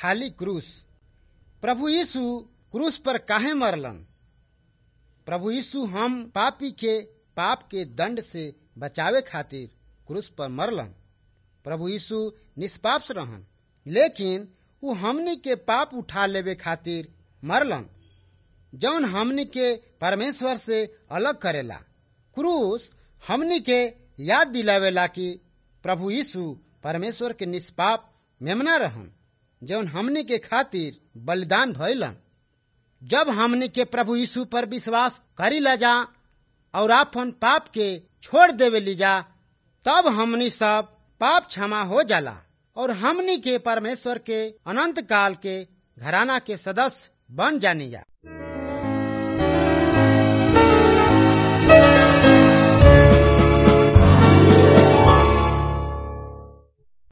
खाली क्रूस प्रभु यीशु क्रूस पर काहे मरलन प्रभु यीशु हम पापी के पाप के दंड से बचावे खातिर क्रूस पर मरलन प्रभु यीशु निष्पाप रहन लेकिन उ हमनी के पाप उठा लेवे खातिर मरलन जौन हमनी के परमेश्वर से अलग करेला क्रूस हमनी के याद दिलावेला कि प्रभु यीशु परमेश्वर के निष्पाप मेमना रहन जौन हमनी के खातिर बलिदान भइलन जब हमनी के प्रभु यीशु पर विश्वास करी ला जा और आपन पाप के छोड़ देवे ली जा तब हमनी सब पाप क्षमा हो जाला और हमनी के परमेश्वर के अनंत काल के घराना के सदस्य बन जानी जा